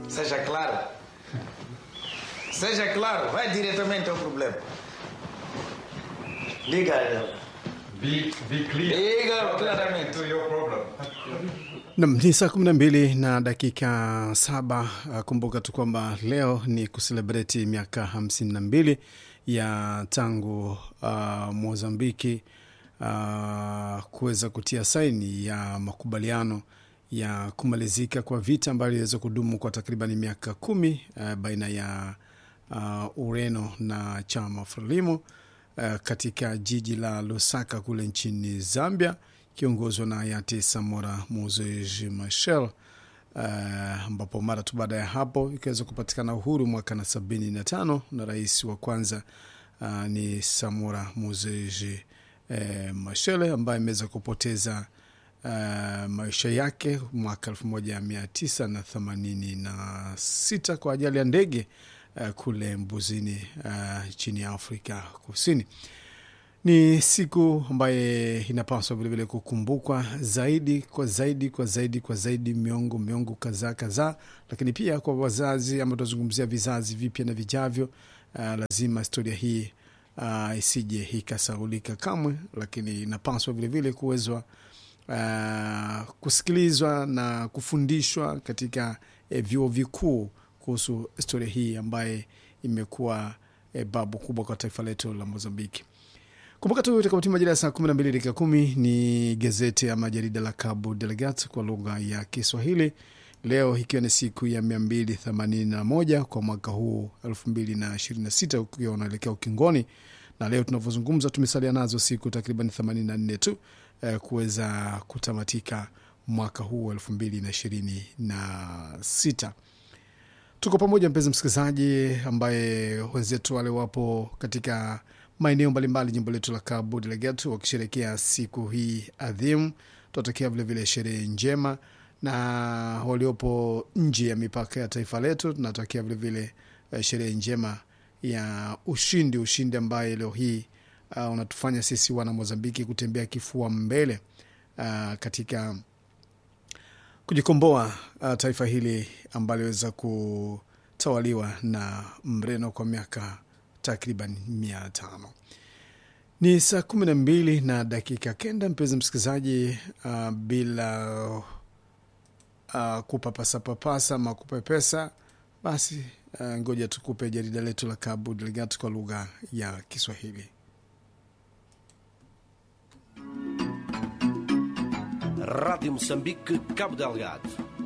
Seja claro. Seja claro, vai diretamente ao problema. Diga, Be, be clear. diga claramente. To your problem. Nam ni saa kumi na mbili na dakika saba. Uh, Kumbuka tu kwamba leo ni kuselebreti miaka hamsini na mbili ya tangu uh, Mozambiki uh, kuweza kutia saini ya makubaliano ya kumalizika kwa vita ambayo iliweza kudumu kwa takriban miaka kumi uh, baina ya uh, Ureno na chama Frelimo uh, katika jiji la Lusaka kule nchini Zambia kiongozwa na hayati Samora Moses Machel ambapo uh, mara tu baada ya hapo ikaweza kupatikana uhuru mwaka na sabini na tano na rais wa kwanza uh, ni Samora Moses eh, Machel ambaye ameweza kupoteza uh, maisha yake mwaka elfu moja mia tisa na themanini na sita kwa ajali ya ndege uh, kule Mbuzini uh, chini ya Afrika Kusini ni siku ambaye inapaswa vilevile kukumbukwa zaidi kwa zaidi kwa zaidi kwa zaidi miongo miongo kadhaa kadhaa, lakini pia kwa wazazi ama tunazungumzia vizazi vipya na vijavyo. Uh, lazima historia hii uh, isije ikasaulika kamwe, lakini inapaswa vilevile kuwezwa uh, kusikilizwa na kufundishwa katika eh, vyuo vikuu kuhusu historia hii ambaye imekuwa eh, babu kubwa kwa taifa letu la Mozambiki. Kumbuka tu itakapotimia majira ya saa kumi na mbili dakika kumi ni gazeti ama jarida la Cabo Delegat kwa lugha ya Kiswahili, leo ikiwa ni siku ya mia mbili themanini na moja kwa mwaka huu elfu mbili na ishirini na sita ukiwa unaelekea ukingoni, na leo tunavyozungumza tumesalia nazo siku takriban themanini na nne tu eh, kuweza kutamatika mwaka huu elfu mbili na ishirini na sita. Tuko pamoja mpenzi msikilizaji, ambaye wenzetu wale wapo katika maeneo mbalimbali jimbo letu la Cabo Delgado wakisherekea siku hii adhimu. Tunatakia vilevile sherehe njema, na waliopo nje ya mipaka ya taifa letu tunatakia vilevile uh, sherehe njema ya ushindi, ushindi ambaye leo hii uh, unatufanya sisi wana Mozambiki kutembea kifua mbele uh, katika kujikomboa uh, taifa hili ambalo liweza kutawaliwa na Mreno kwa miaka takriban mia tano. Ni saa kumi na mbili na dakika kenda, mpenzi msikilizaji, uh, bila uh, kupapasapapasa ama kupepesa, basi uh, ngoja tukupe jarida letu la Cabo Delgado kwa lugha ya Kiswahili. Rádio Moçambique, Cabo Delgado.